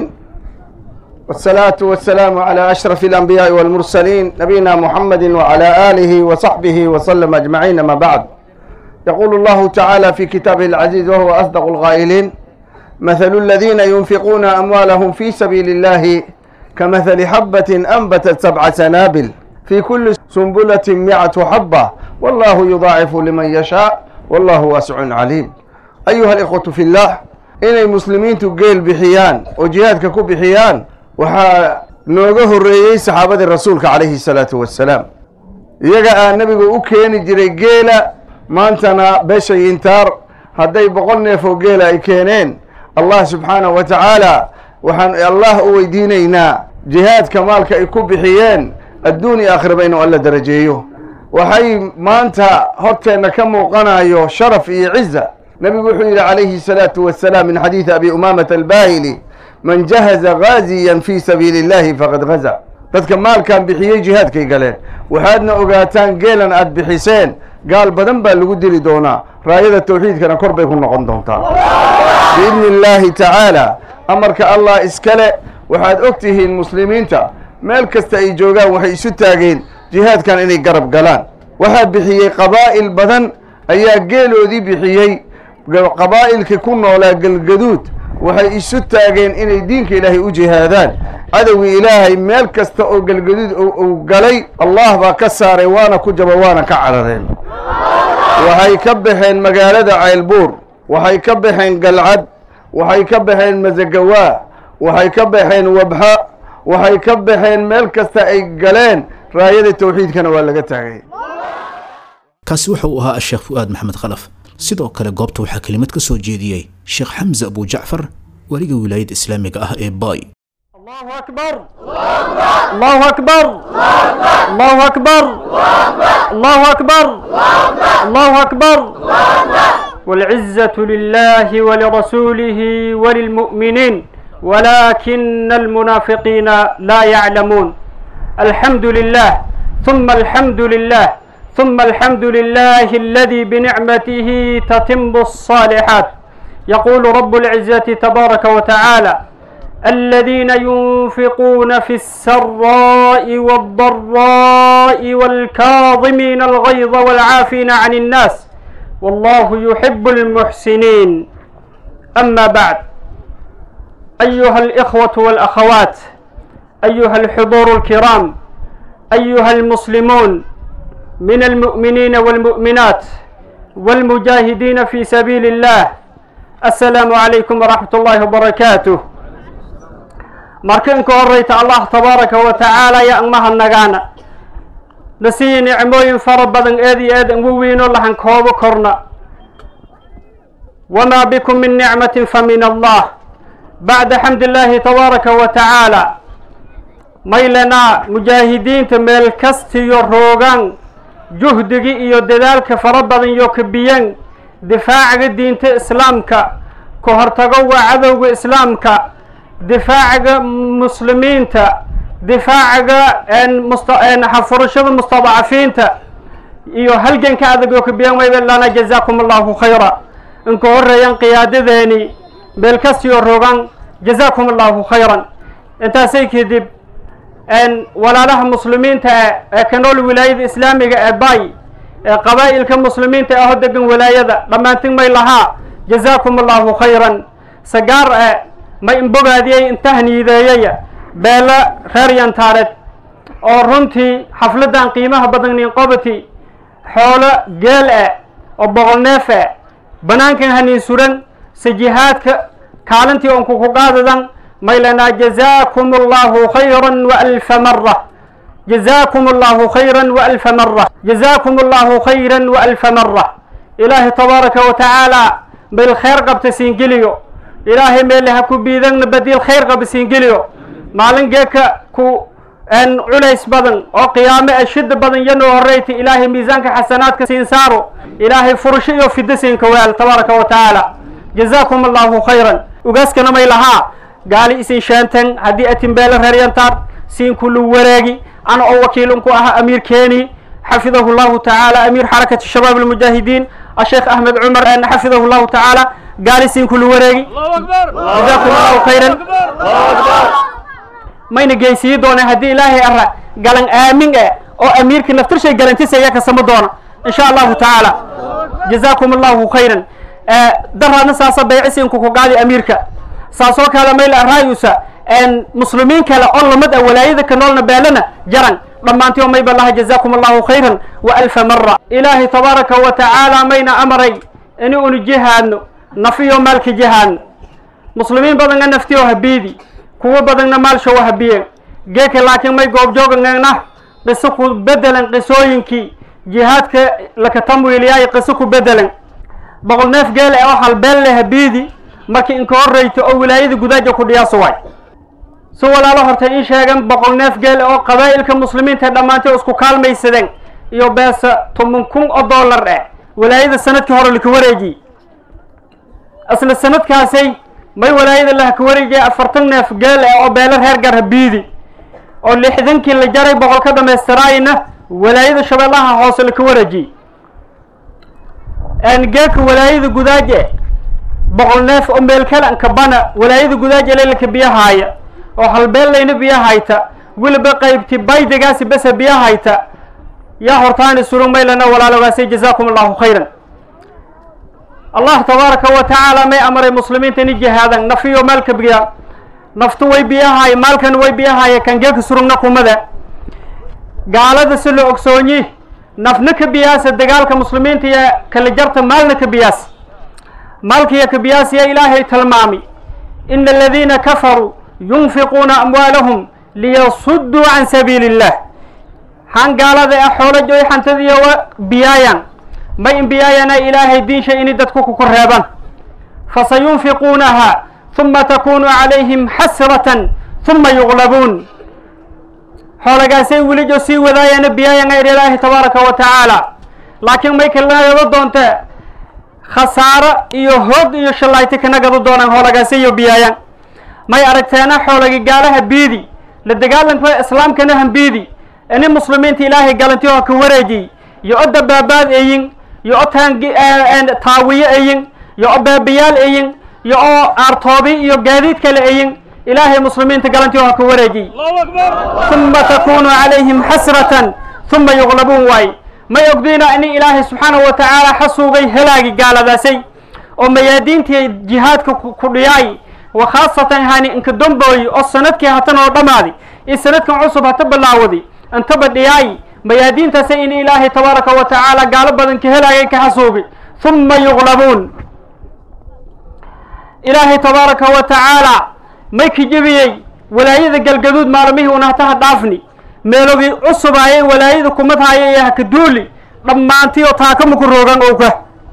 والصلاة والسلام على أشرف الأنبياء والمرسلين نبينا محمد وعلى آله وصحبه وسلم أجمعين ما بعد يقول الله تعالى في كتابه العزيز وهو أصدق القائلين مثل الذين ينفقون أموالهم في سبيل الله كمثل حبة أنبتت سبع سنابل في كل سنبلة مئة حبة والله يضاعف لمن يشاء والله واسع عليم أيها الإخوة في الله إن المسلمين تقيل بحيان وجهادك كو بحيان وحا نوغه الرئيس صحابة الرسول عليه الصلاة والسلام يقع النبي أكين جري قيلة ما أنتنا بشي انتار هدي بقولنا فوق قيلة إكينين الله سبحانه وتعالى وحن الله ويدينينا جهاد كمالك يكو بحيان الدنيا آخر بينه ألا درجيه waxay maanta horteenna ka muuqanayo sharaf iyo ciza nebigu wuxuu yidhi calayhi salaatu wasalaam min xadiidi abi umaamata albaahili man jahaza gaaziyan fii sabiili illahi faqad gaza dadka maalkan bixiyey jihaadkay galeen waxaadna ogaataan geelan aad bixiseen gaal badan baa lagu dili doonaa raayada tawxiidkana kor bay ku noqon doontaa biidni illaahi tacaala amarka allah iskale waxaad og tihiin muslimiinta meel kasta ay joogaan waxay isu taageen jihaadkan inay garab galaan waxaa bixiyey qabaa'il badan ayaa geeloodii bixiyey qabaa'ilkii ku noolaa galgaduud waxay isu taageen inay diinka ilaahay u jihaadaan cadowgii ilaahay meel kasta oo galgaduud uu galay allah baa ka saaray waana ku jaba waana ka carareen waxay ka baxeen magaalada ceylbuur waxay ka baxeen galcad waxay ka baxeen masagawaa waxay ka baxeen wabxa waxay ka baxeen meel kasta ay galeen raayada tawxiidkana waa laga taagay kaasi wuxa uu ahaa sheekh fu'aad maxamed khalaf sidoo kale goobta waxaa kelimad ka soo jeediyey sheekh xamse abu jacfar weliga wilaayadda islaamiga ah ee baay الله أكبر الله أكبر الله أكبر الله أكبر الله أكبر والعزة لله ولرسوله وللمؤمنين ولكن المنافقين لا يعلمون الحمد لله ثم الحمد لله ثم الحمد لله الذي بنعمته تتم الصالحات يقول رب العزة تبارك وتعالى الذين ينفقون في السراء والضراء والكاظمين الغيظ والعافين عن الناس والله يحب المحسنين أما بعد أيها الإخوة والأخوات أيها الحضور الكرام أيها المسلمون من المؤمنين والمؤمنات والمجاهدين في سبيل الله السلام عليكم ورحمة الله وبركاته markan ka horeyta allah tabaaraka wa tacaala ya angmaha nagaana na siiya nicmooyin fara badan eed iyo eed ugu weynoo lahan koobo korna wamaa bikum min nicmatin fa min allah bacda xamd illaahi tabaaraka wa tacaala maylanaa mujaahidiinta meel kastiyo roogaan juhdigii iyo dadaalka fara badan iyo kabiyan difaacaga diinta islaamka ka hortagowa cadowga islaamka difaacaga muslimiinta difaacaga furashada mustadacafiinta iyo halganka adag oo kabiyan wayba lana jazaakum allahu khayra inka horeeyan qiyaadadeeni meel kastiyo rogan jazaakum allahu khayran intaasay kadib walaalaha muslimiinta ee ka nool wilaayada islaamiga ee bay ee qabaa'ilka muslimiinta aho degan wilaayada dhammaantin may lahaa jazaakum allahu khayran sagaar e ma inbogaadiyey intahniideeyaya beelo reer yantaareed oo runtii xafladdan qiimaha badan ninqobati xoolo geel eh oo boqol neef eh banaankan hanin suran sajihaadka kaalintii on kuku qaadadan maylanaa jazaakum allahu khayran wa alfa mara jazaakum allahu khayran wa alfa mara jazaakum allahu khayran wa alfa mara ilaahay tabaaraka wa tacaala meel khayr qabta siingeliyo ilaahay meele ha ku biidagna badiil khayr qaba siingeliyo maalin geeka ku culays badan oo qiyaame e shida badan yanoo horeyta ilaahay miisaanka xasanaadka siin saaro ilaahay furasho iyo fido siinka weel tabaaraka wa tacaala jazaakum allahu khayran ugaaskana may lahaa gaali isin sheenten haddii atimbeele reeryantaar siin kulu wareegi ana oo wakiilunku aha amiir keeni xafidahu llahu tacaala amiir xarakati shabaab almujaahidiin asheekh ahmed cumar xafidahu llahu tacaala gaali siin kulu wareegi jazaakum allahu khayran mayna geysiyi doona haddii ilaahay ara galan aamin e oo amiirka naftirshay galantisaya kasama doona insha allahu tacaala jazaakum allahu khayran daraadna saasa baycisiinku ku qaadi amiirka saasoo kale mayla raayusa muslimiin kale oo lamid ah walaayada ka noolna beelana jaran dhammaantii oo mayba laha jazaakum allahu khayran wa alfa mara ilaahay tabaaraka wa tacaala mayna amaray ini unu jihaadno nafiyo maalka jihaadno muslimiin badanna naftiyo habiidi kuwo badanna maalshow habiyeen geeka laakiin may goobjoogana qiso ku bedelan qisooyinkii jihaadka lakatamwiiliyaayo qiso ku bedelan boqol neef geele oo halbeel le habiidi markii inka horreyta oo wilaayada gudaaja ku dhiyaaso waay si walaalo hortay in sheegan boqol neef geele oo qabaa'ilka muslimiinta dhammaantay isku kaalmaysadeen iyo beesa toban kun oo dollar eh wilaayada sanadkii hore laka wareejiy isla sanadkaasay may walaayada lahaka wareejiya afartan neef geel eh oo beelo reer gar habiidi oo lixdankii la jaray boqol ka dhamaystiraayna walaayada shabeellaha hoose laka wareejiyey geeka walaayada gudaaje boqol neef oo meel kale kabana walaayada gudaaje leelaka biyahaaya oo halbeellayna biyahayta weliba qaybti baydigaasi besa biyahayta yaa hortaani surug maylana walaalogaasay jazaakum allahu khayran allah tabaaraka wa tacaala may amaray muslimiinta ini jihaadan nafiyo maalka biya naftu way biyahaay maalkan way biyahaaya kan geeka surugna kumada gaalada si la ogsoonyi nafna ka biyaasa dagaalka muslimiinta iyo kala jarta maalna ka biyaas maalkiyo ka biyaas ya ilaahay tilmaami ina aladiina kafaruu yunfiquuna amwaalahum liyasudduu can sabiili illah han gaalada ee xoolo joy xantadiiyo wa biyaayaan may in biyaayana ilaahay diinsha ini dadku kuku reeban fasayunfiquunaha ثuma takunu calayhim xasratan uma yuqlabuun xoolagaasay welijo sii wadaayana biyaayanga idhi ilaahi tabaaraka wa tacaala laakiin may kalnagado doonte khasaaro iyo hoog iyo shallayti kana gado doonaan xoolagaasiyo biyaayan may aragteena xoolagi gaalaha biidi la dagaalanka islaamkana hambiidi ini muslimiinta ilaahay galanti oo ka wareejiy iyo o dabaabaad eyin iyo o taangi taawiyo eyin iyo o baabayaal eyin iyo oo aartoobi iyo gaadiid kale eyin ilaahay muslimiinta galanti oo ka wareejiy uma takunu calayhim xasratan uma yuqlabuun waay may ogdiina ini ilaahay subxaanahu wa tacaala xasuugay helaagi gaaladaasay oo mayaadiintii jihaadka ku dhiyaay wa khaasatan hani inka dombooyi oo sanadkii hatan oo dhammaadi iyo sanadkan cusub hata bilaawadi intaba dhiyaay mayaadiintaasay in ilaahay tabaaraka wa tacaala gaalo badan ka helaagay ka xasuubi uma yuqlabuun ilaahay tabaaraka wa tacaala may ka jebiyey walaayada galgaduud maalmihii unahtaha dhaafni meelogii cusubaayay walaayada kumadhaya iyo haka duuli dhammaantii oo taakamaku roogan owka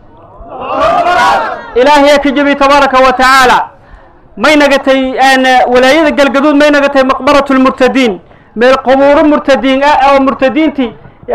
ilaahayaa ka jebiy tabaaraka wa tacaala may nagatay walaayada galgaduud may nagatay maqbarat lmurtadiin meel qubuuro murtadiin ah oo murtadiintii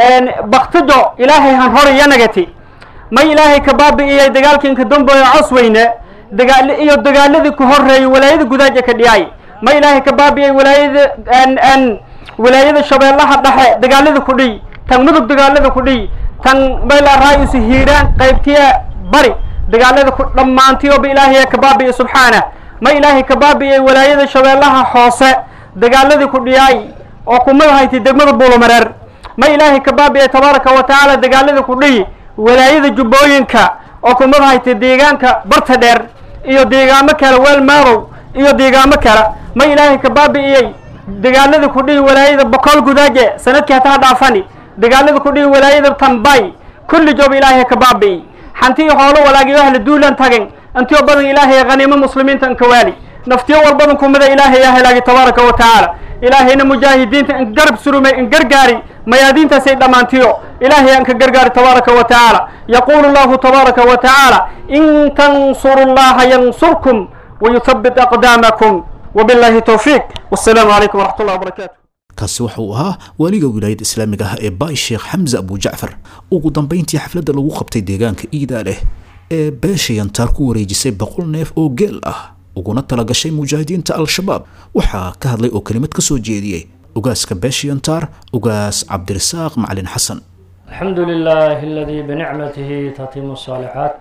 baktijo ilaahay han hor iya nagati may ilaahay ka baabi'iyay dagaalkii inka dambeeyo cosweyne dagaal iyo dagaaladii ku horeeyay walaayada gudaaja ka dhiyay may ilaahay ka baabi'iyay walaayada walaayada shabeellaha dhexe dagaalada ku dhiy tan mudug dagaalada ku dhiy tan mayla raayusu hiiraan qaybtiya bari dagaalada ku dhammaantiyoba ilaahay ka baabi'iyay subxaana ma ilaahay ka baabi'iyay walaayada shabeellaha hoose dagaaladii ku dhiyaay oo kumada haytay degmada buulomareer ma ilaahay ka baabi'iyay tabaaraka wa tacaala dagaaladii ku dhiyi walaayada jubbooyinka oo kumada haytay deegaanka barta dheer iyo deegaamo kale weel maadow iyo deegaamo kale ma ilaahay ka baabi'iyey dagaaladii ku dhihi walaayada boqol gudaaje sanadkii hataa dhaafani dagaaladii ku dhihi walaayada tambay kulli joob ilaahay ka baabi'i xantii hoolo walaagiyo ahla duulan tagen intiyo badan ilaahay haniimo muslimiinta inka waali naftiyo walbadan kumida ilaahay yaa helaagi tabaaraka wa tacaala ilaahayna mujaahidiinta in garab surumay in gargaari mayaadiintaasay dhammaantiyo ilaahay aan ka gargaari tabaaraka wa tacaala yaquulu llahu tabaaraka wa tacaala in tansuru llaha yansurkum wayuthabbit aqdaamakum wabillahi towfiiq wassalaamu calaykum waraxmat ullahi wabarakaatu kaasi waxa uu ahaa waaliga wilaayada islaamiga ah ee baay sheekh xamse abujacfar ugu dambayntii xafladda lagu qabtay deegaanka iidaa leh ee beesha yantaar ku wareejisay boqol neef oo geel ah uguna talagashay mujaahidiinta al-shabaab waxaa ka hadlay oo kelimad ka soo jeediyey ugaaska beesha yantaar ugaas cabdirasaaq macalin xasan الحمد لله الذي بنعمته تتم الصالحات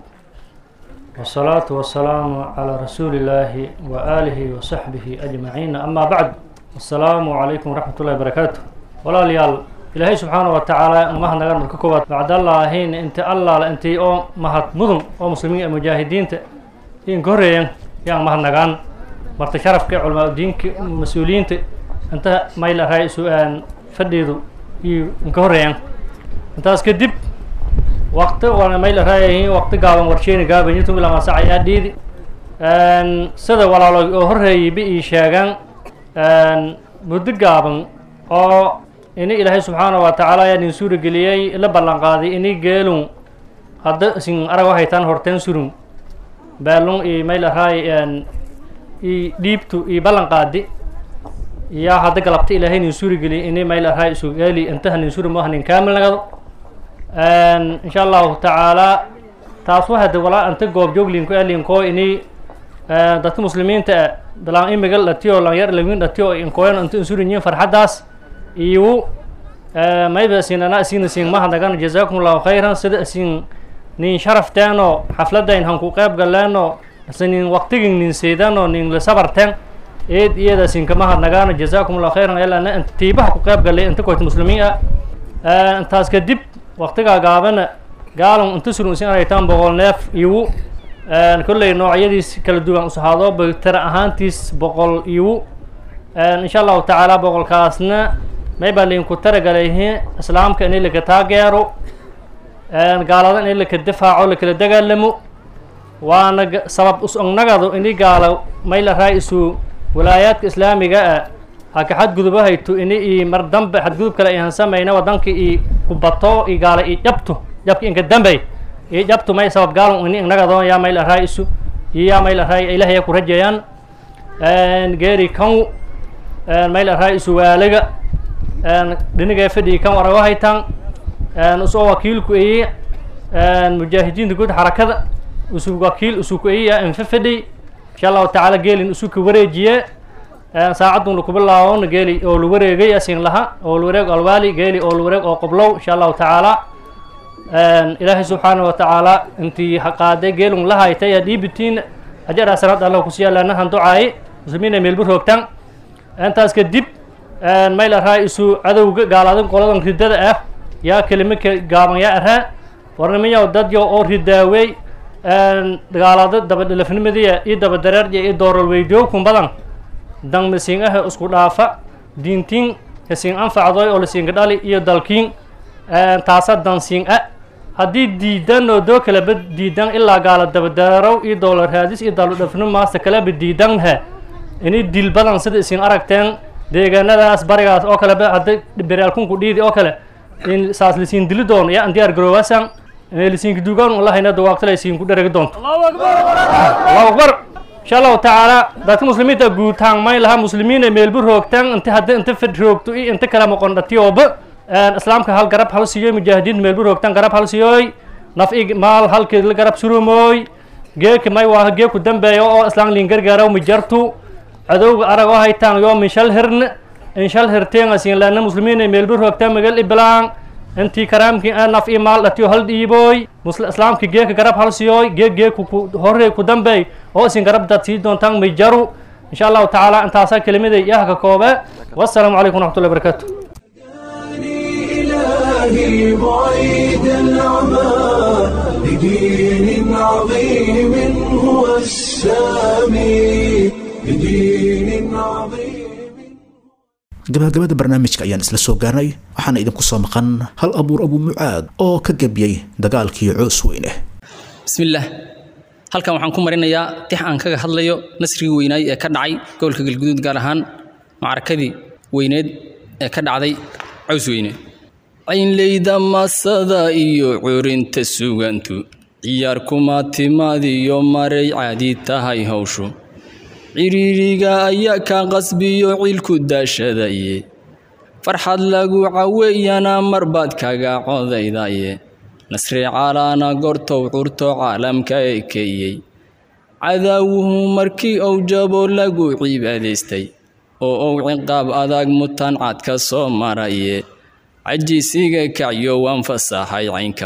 والصلاة والسلام على رسول الله وآله وصحبه أجمعين أما بعد السلام عليكم ورحمة الله وبركاته ولا ليال إلهي سبحانه وتعالى ما هنغان مرككوات بعد الله هين انت الله انت او مهد مدن او مسلمين المجاهدين إن كوريين يعني ما هنغان مرت شرف علماء الدين مسؤولين انت ما إلى رئيس فديدو إن كوريين intaas kadib waqti waana mayla raayahiin waqti gaaban warsheeni gaabanyitum ilaa maasac ayaa dhiidi sida walaalo oo horreeyay bi ii sheegaan muddo gaaban oo ini ilaahay subxaana wa tacaala ayaa idin suura geliyey la ballan qaaday ini geelun hadda isin arag waxaytaan horteen surun baalun iyo mayla raay i dhiibtu iyo ballan qaadi yaa hadda galabta ilaahay idin suura geliyay ini mayla raay isu geeli intaha nin suri maaha nin kaamil nagado insha allahu tacaala taas waxaa de walaa anta goob jooglinku alinkoo ini dadka muslimiinta ah dalaan imigal dhatiyo lanyar lawin dhatiyo inkoyan inta insurinyin farxaddaas iyu mayba sinana isina sin mahadnagan jazakum allahu khayran sida isin nin sharafteeno xafladayn hanku qeyb galeeno ise nin waqtigin nin seydano nin lasabarteen eed iyada sinka mahadnagaano jazakum allahu khayran elana inta tiibaha ku qeyb galay inta koyta muslimiin ah intaas kadib waqtigaa gaabana gaalon inta surun isin aragtaan boqol neef iwu kolley noocyadiis kala duwan usahaado tira ahaantiis boqol iwu insha allahu tacaala boqolkaasna may baa laydinku taragalayhi islaamka in laka taageero gaalada in laka difaaco lakala dagaalamo waana sabab usognagado ini gaalo may la raa isu walaayaadka islaamiga ah haka xadguduba hayto ini i mar dambe xadgudub kale ihan samayna wadanka i kubato i gaala i jabto jabka inka dambey i jabto may sabab gaalon ini inagado yaa may la raa isu iyo yaa may la raa ilahaya ku rajeeyaan geeri kan mayl araa isuwaalaga dhinigay fadhigi kan warago haytan usoo wakiilku eye mujaahidiinta guud xarakada usu wakiil usuku eya infa fadhi insha allahu tacaala geelin usuka wareejiye saacadun lakubilaawona geeli oo la wareegay asin laha oo la wareeg alwaali geeli oo la wareeg oo qoblow insha allahu tacaala ilaahay subxaana wa tacaala intii haqaaday geelun la haytay aa dhiibitiin ajaraa sanad allah kusiyaalaanahan ducaaye muslimiina meelbu roogtan intaas kadib mayl araa isu cadowga gaalaadin qoladan ridada ah yaa kelimo ka gaaban yaa araa warnimiyaw dadyo oo ridaawey dagaalaado dabadhelafnimadiya iyo dabadareerya iyo dooralweydiyookun badan dan masiin aha isku dhaafa diintiin kasiin anfacdoy oo lasiinka dhali iyo dalkiin taasa dansiin a haddii diidan oo doo kaleba diidan ilaa gaala dabadareerow iyo doolar raadis iyo daludhafnimo maasta kaleba diidanha ini dil badan sida isin aragteen deegaanadaas barigaas oo kaleba hadda beraalkunku dhiidi oo kale in saas lasiin dili doono yaa an diyaar garoowasan lasiinka duugaan ulahayna dawaaqtala isiinku dheregi doonto allahu akbar insha allahu tacaala dadka muslimiinta guutaan may laha muslimiina meelbu roogtaan inta hadda inta fad roogto iyo inta kala moqon dhatiyooba islaamka hal garab hal siiyoy mujaahidiinta meelbu roogtaan garab hal siiyoy naf i maal halkeed la garab surumooy geeka may waa geeku dambeeya oo islaan liin gargaaraw mijartu cadowga arag oo haytaan yoo min shal hirn in shal hirteen asiin laana muslimiina meelbu roogtaan magal iblaan intii karaamkii a naf i maal dhatiyo hal dhiibooy islaamka geeka garab hal siiyoy geeg geeku horey ku dambeey oo isin garab dad sii doontaan mijaru insha allahu tacaala intaasaa kelimaday yaha ka koobe wassalaamu calaykum waraxmatullahi barakaatu إلهي بعيد العمى لدين عظيم هو السامي لدين عظيم gabagabada barnaamijka ayaan isla soo gaarnay waxaana idinku soo maqan hal abuur abu mucaad oo ka gebiyey dagaalkii coos weyne bismillaah halkan waxaan ku marinayaa tix aan kaga hadlayo nasrigii weynaay ee ka dhacay gobolka galguduud gaar ahaan macrakadii weyneed ee ka dhacday caws weyne caynleyda masada iyo curinta sugantu ciyaar kuma timaadiyo maray caadi tahay hawshu ciriiriga ayaa ka qasbiyo cilku daashadaye farxad lagu caweeyana marbaad kaga codaydaye nasri calaana gortow curto caalamka ekeeyey cadaawuhu markii uu jabo lagu cibaadaystay oo uu ciqaab adag mutan cad ka soo maraye cajisiga kacyo waan fasaxay caynka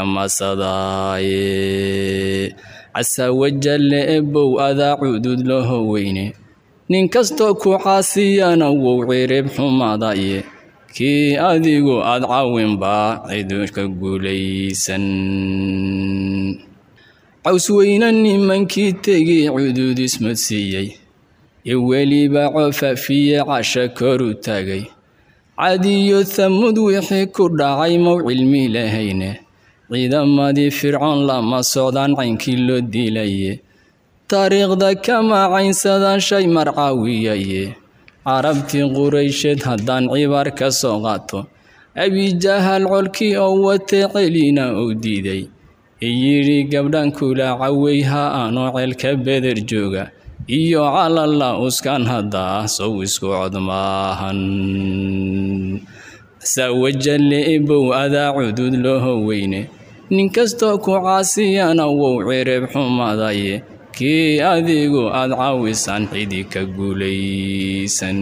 masadaaye casa wajalle ebow adaa cudud laho weyne nin kastoo ku caasiyana wow cirib xumadaye kii adigu aad cawinbaa ciduka guulaysan cawsweyne nimankii tegay cudud ismadsiiyey ee weliba cofafiye casha koru tagay cadiyo thamud wixii ku dhacay mow cilmi lahayne ciidamadii fircoon lama socdaan caynkii loo dilaye taariikhda kama caynsadaan shay marcaawiyaye carabtii quraysheed haddaan cibaar ka soo qaato abijahal colkii oo watee celina uu diiday iyidhi gabdhan kula cawey ha aanoo ceelka beder jooga iyo calalla uskan haddaa sow isku cod maahan sawajalle ebow adaa cudud looho weyne nin kastoo ku caasiyana wow cirib xumadaye kii adigu aad caawisan cidi ka guulaysan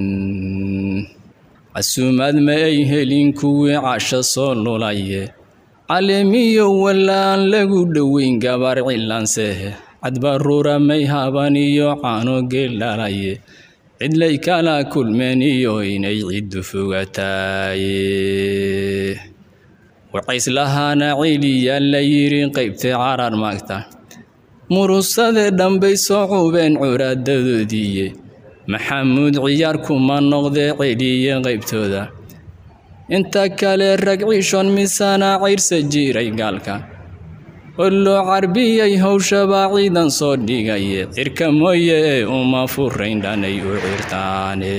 casuumaad ma ay helin kuwii casho soo lulaye caleemiyo wallaan lagu dhoweyn gabar cilaansehe cadbaruura may haban iyo caano geeldhalaye cidlay kala kulmeen iyo inay ciddu fogataaye wacayslahaana celiyaa la yidhi qaybtay carar maagta murusade dhambay soo cubeen curaadadoodiiye maxamuud ciyaar kuma noqdee celiye qaybtooda inta kale rag ciishon misana cayrsa jiray gaalka oo loo carbiyay howshabaa ciidan soo dhigaye cirka mooye ee uma furayn dhanay u cirtaane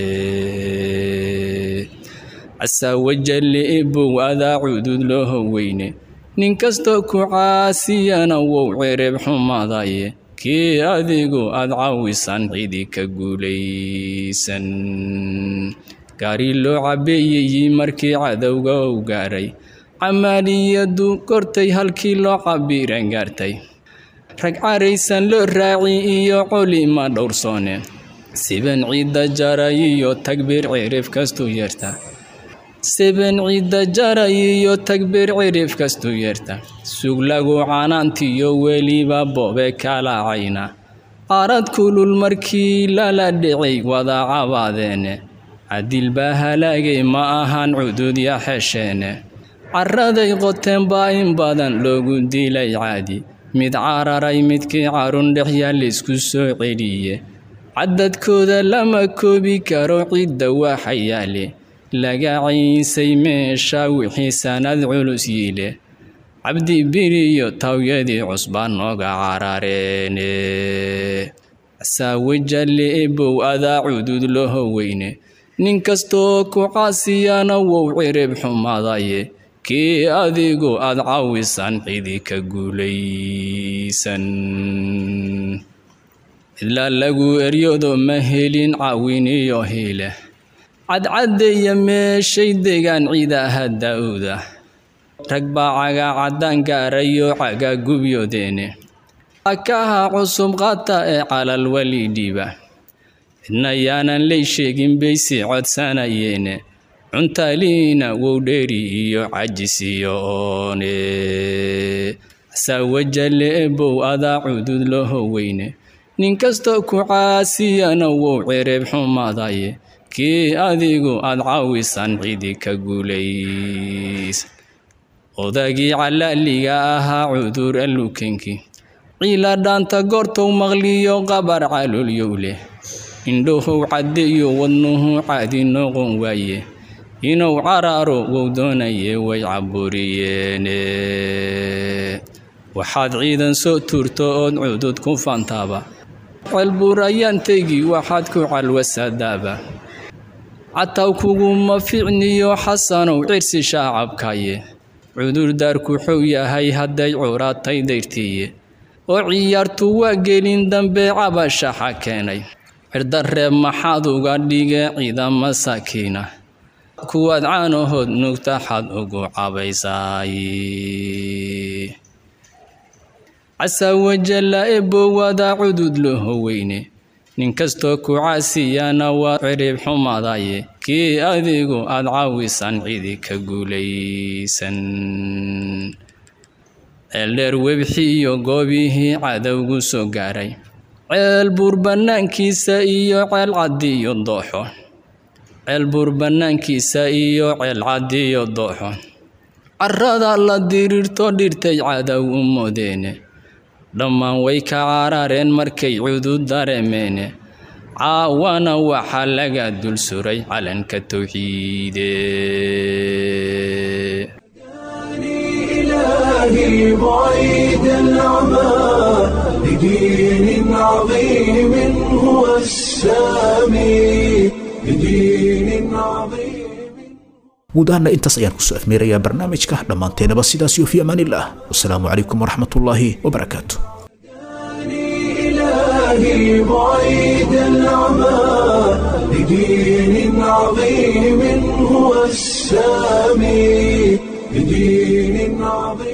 casaawajalle ebow adaa cudud looho weyne nin kastoo ku caasiyana wow cirib xumadaye kii adigu aad caawisan cidi ka guulaysan gaari loo cabeeyey markii cadowga u gaaray camaaliyadu kortay halkii loo cabiran gaartay rag caraysan loo raaci iyo colima dhowrsoone siban ciidda jaray iyo tagbiir cirif kastuu yeerta siban ciidda jaray iyo tagbiir cirif kastuu yeerta sug lagu canaantiyo weliba boobe kalacayna qaarad kulul markii lala dhicay wada cabaadeene cadil baa halaagay ma ahan cudud ya xesheene caraday qoteen baa in badan loogu dilay caadi mid cararay midkii carun dhexyaa laysku soo celiye cadadkooda lama koobi karo cidda waxa yaale laga ciisay meesha wixii sanad culus yiile cabdi biriyo tawyadii cusbaa nooga carareene saawajalle ebow adaa cudud loho weyne nin kastoo ku caasiyana wow cirib xumadaye kii adigu aad caawisan cidi ka guulaysan cidlaa lagu eryado ma helin caawin iyo hiile cadcaddeeya meeshay degaan ciidaha daa'uuda rag baa caga caddaan gaarayo caga gubyoodeene akaha cusub qaata ee calal weli dhiiba cidna yaanan lay sheegin bay sii codsanayeene cuntaliina wow dheeri iyo cajis iyo oone saawajalle ebow adaa cudud loho weyne nin kastoo ku caasiyana wow cirib xumadaye kii adigu aad caawisan cidi ka guulaysan odagii calaaliga ahaa cudur alukenki ciila dhaanta goortow maqliyo qabar calolyow leh indhahow caddeeyo wadnuhu caadi noqon waaye inuu caraaro wow doonaye way caburiyeene waxaad ciidan soo tuurto ood cudud ku fantaaba celbuurayaan tegi waxaad ku calwasadaaba cataw kuguma ficniyo xasanow cirsi shaacabkaye cudurdaarku xuu yahay hadday curatay dayrtiiye oo ciyaartu waa gelin dambe cabashaxa keenay cirdareeb maxaad uga dhige ciidama sakiina kuwaad caanahood nugtaxad ugu cabaysaay casaawajalla ebowada cudud loho weyne nin kastoo ku caasiyana waa cirib xumadaye kii adigu aad caawisan cidi ka guulaysan ceeldheer webxi iyo goobihii cadowgu soo gaaray ceel buur bannaankiisa iyo ceel caddiyo dooxo ceel buur bannaankiisa iyo ceel caddiyo dooxo carrada la diriirto dhirtay cadow u moodeene dhammaan way ka carareen markay cudud dareemeene caawana waxaa laga dul suray calanka towxiide إلهي بعيد العمى لدين عظيم هو السامي لدين عظيم guud ahaana intaas ayaan kusoo afmeerayaa barnaamijka dhammaanteenaba sidaas iyo fi amaanillaah wasalaamu calaykum waraxmatullaahi wabarakaatu إلهي بعيد العمى لدين عظيم هو السامي لدين عظيم